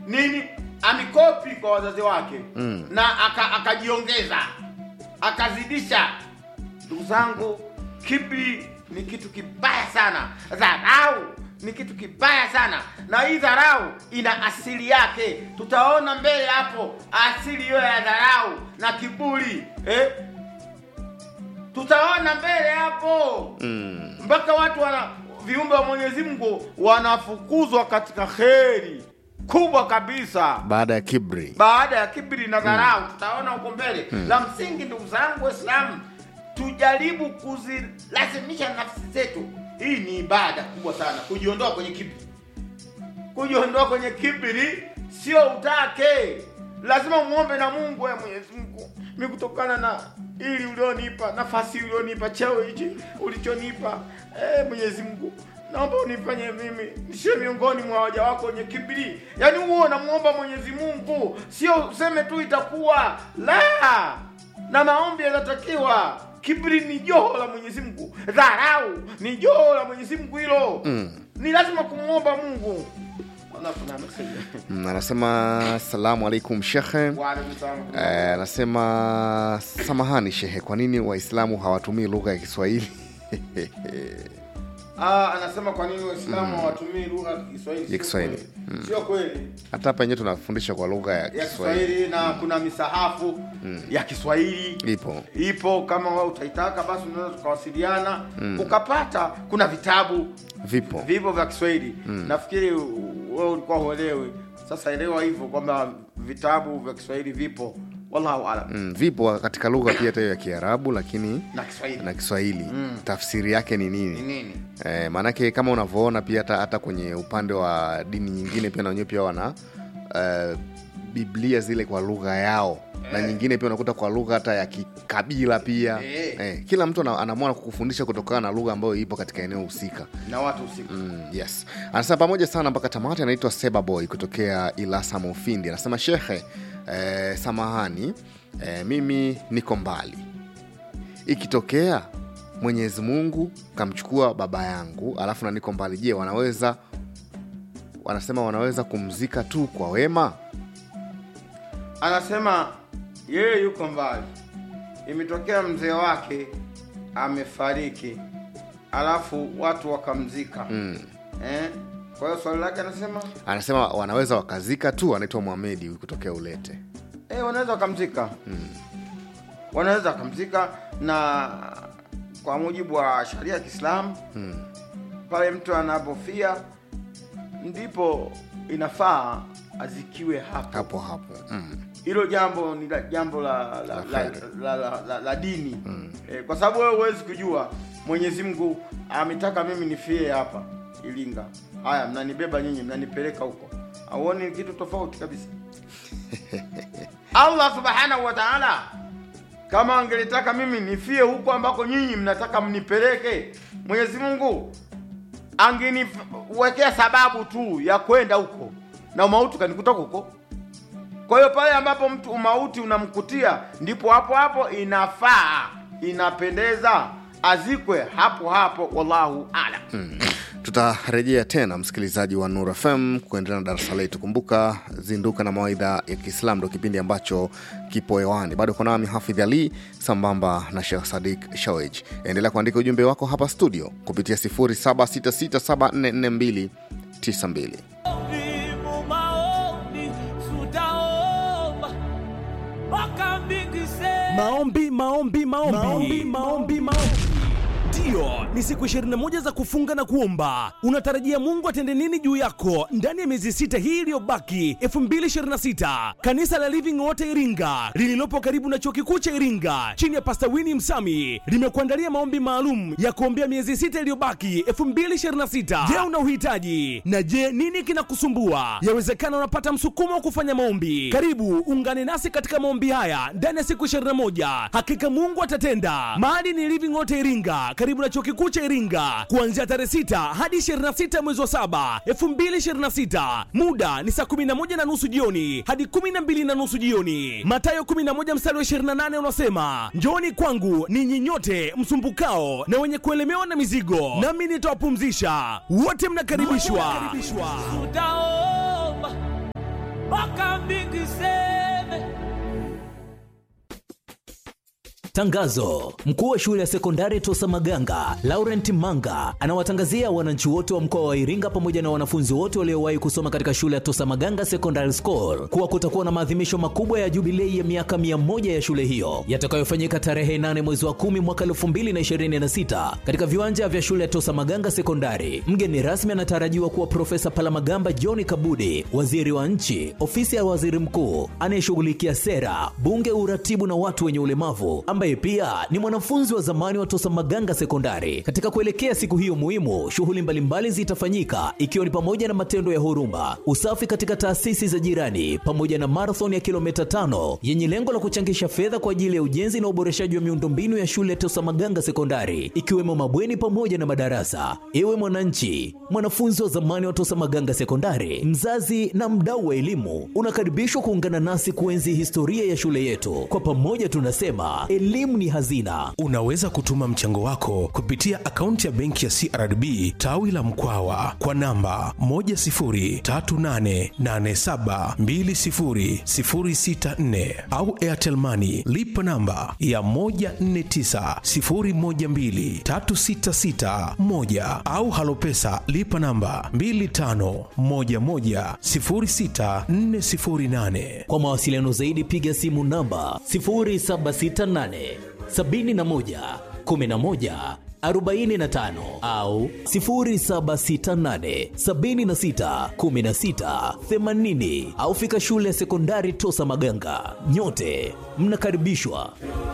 nini amikopi kwa wazazi wake mm. na aka- akajiongeza akazidisha ndugu zangu kibri ni kitu kibaya sana dharau ni kitu kibaya sana na hii dharau ina asili yake tutaona mbele hapo asili hiyo ya dharau na kiburi eh? tutaona mbele hapo Mm. mpaka watu wana viumbe wa mwenyezi mungu wanafukuzwa katika kheri kubwa kabisa baada ya kibri baada ya kibri na dharau tutaona huko mbele la msingi ndugu zangu waislamu tujaribu kuzilazimisha nafsi zetu hii ni ibada kubwa sana kujiondoa kwenye kibri kujiondoa kwenye kibri sio utake lazima muombe na mungu ya mwenyezi mungu mi kutokana na ili ulionipa nafasi ulionipa cheo hichi ulichonipa eh, mwenyezi mungu naomba unifanye mimi nisiwe miongoni mwa waja wako wenye kibri yaani huo namuomba mwenyezi mungu sio useme tu itakuwa la na maombi yanatakiwa kibri ni joho la mwenyezi mungu dharau ni joho la mwenyezi mungu hilo Mm. ni lazima kumwomba mungu Naona kuna message. Mm, anasema salamu alaikum shekhe Wa alaikum salaam. Eh, anasema samahani shehe kwa nini waislamu hawatumii lugha ya kiswahili Ah, anasema kwa nini waislamu hawatumii lugha ya kiswahili Ya Sio Kiswahili. kweli. sio kweli hata hapa enyewe tunafundisha kwa lugha ya ya kiswahili kiswahili na kuna misahafu ya kiswahili ipo ipo kama wewe utaitaka basi unaweza tukawasiliana ukapata kuna vitabu vipo vipo vya kiswahili nafikiri u- wewe ulikuwa huelewi sasa elewa hivyo kwamba vitabu vya kiswahili vipo wallahu alam mm, vipo katika lugha pia hata hiyo ya kiarabu lakini na kiswahili na kiswahili tafsiri yake ni ni nini nini eh, maanake kama unavyoona pia hata, hata kwenye upande wa dini nyingine pia na wenyewe pia wana uh, biblia zile kwa lugha yao na nyingine pia unakuta kwa lugha hata ya kikabila pia Eh. eh, kila mtu ana- anaamua kukufundisha kutokana na lugha ambayo ipo katika eneo husika na watu usiku Mm, yes anasema pamoja sana mpaka tamati anaitwa sebaboy kutokea ilasa mufindi anasema shekhe eh, samahani eh, mimi niko mbali ikitokea mwenyezi mungu kamchukua baba yangu alafu na niko mbali je wanaweza wanasema wanaweza kumzika tu kwa wema anasema yeye yuko mbali imetokea mzee wake amefariki alafu watu wakamzika mm. eh? kwa hiyo swali lake anasema anasema wanaweza wakazika tu anaitwa mwamedi huyu kutokea ulete eh, wanaweza wakamzika wanaweza wakamzika na kwa mujibu wa sharia ya kiislamu mm. pale mtu anapofia ndipo inafaa azikiwe hapo hapo hapo mm. hilo jambo ni la, jambo la la, la, la, kheri. la, la, la, la dini mm. eh, kwa sababu wewe huwezi kujua mwenyezi mungu ametaka mimi nifie hapa ilinga haya mnanibeba nyinyi mnanipeleka huko auoni kitu tofauti kabisa allah subhanahu wa taala kama angelitaka mimi nifie huko ambako nyinyi mnataka mnipeleke mwenyezi mungu angeniwekea sababu tu ya kwenda huko na umauti kanikuta huko kwa hiyo pale ambapo mtu umauti unamkutia ndipo hapo hapo inafaa inapendeza azikwe hapo hapo wallahu alam tutarejea tena msikilizaji wa nur fm kuendelea na darasa letu kumbuka zinduka na mawaidha ya kiislam ndo kipindi ambacho kipo hewani bado uko nami hafidh ali sambamba na shekh sadik shawej endelea kuandika ujumbe wako hapa studio kupitia 0766744292 Vivo maombi, tutaomba mpaka mbingu iseme. maombi maombi maombi maombi maombi maombi ndiyo ni siku 21 za kufunga na kuomba unatarajia mungu atende nini juu yako ndani ya miezi sita hii iliyobaki 226 kanisa la living water iringa lililopo karibu na chuo kikuu cha iringa chini ya pasta wini msami limekuandalia maombi maalum ya kuombea miezi sita iliyobaki 226 je una uhitaji na je nini kinakusumbua yawezekana unapata msukumo wa kufanya maombi karibu ungane nasi katika maombi haya ndani ya siku 21 hakika mungu atatenda mahali ni living water iringa karibu na chuo kikuu cha iringa kuanzia tarehe 6 hadi 26 mwezi wa 7 2026 muda ni saa 11 na nusu jioni hadi 12 na nusu jioni matayo 11 mstari wa 28 unasema njooni kwangu ninyi nyote msumbukao na wenye kuelemewa na mizigo nami nitawapumzisha wote mnakaribishwa Tutaomba mbingu iseme Tangazo: mkuu wa shule ya sekondari Tosa Maganga Laurent Manga anawatangazia wananchi wote wa mkoa wa Iringa pamoja na wanafunzi wote waliowahi kusoma katika shule ya Tosa Maganga Secondary School kuwa kutakuwa na maadhimisho makubwa ya jubilei ya miaka mia moja ya shule hiyo yatakayofanyika tarehe 8 mwezi wa 10 mwaka 2026 katika viwanja vya shule ya Tosa Maganga Sekondari. Mgeni rasmi anatarajiwa kuwa Profesa Palamagamba John Kabudi, waziri wa nchi, ofisi ya waziri mkuu anayeshughulikia sera, bunge, uratibu na watu wenye ulemavu ambaye pia ni mwanafunzi wa zamani wa Tosa Maganga Sekondari. Katika kuelekea siku hiyo muhimu, shughuli mbalimbali zitafanyika ikiwa ni pamoja na matendo ya huruma, usafi katika taasisi za jirani, pamoja na marathon ya kilomita tano yenye lengo la kuchangisha fedha kwa ajili ya ujenzi na uboreshaji wa miundombinu ya shule ya Tosa Maganga Sekondari, ikiwemo mabweni pamoja na madarasa. Ewe mwananchi, mwanafunzi wa zamani wa Tosa Maganga Sekondari, mzazi na mdau wa elimu, unakaribishwa kuungana nasi kuenzi historia ya shule yetu. Kwa pamoja tunasema elimu ni hazina. Unaweza kutuma mchango wako kupitia akaunti ya benki ya CRDB tawi la Mkwawa kwa namba 10388720064 au Airtel Money lipa namba ya 1490123661 au Halopesa lipa namba 25110648. Kwa mawasiliano zaidi piga simu namba 0768 71 11 45 au 0768 76 16 80 au fika shule ya sekondari Tosa Maganga. Nyote mnakaribishwa.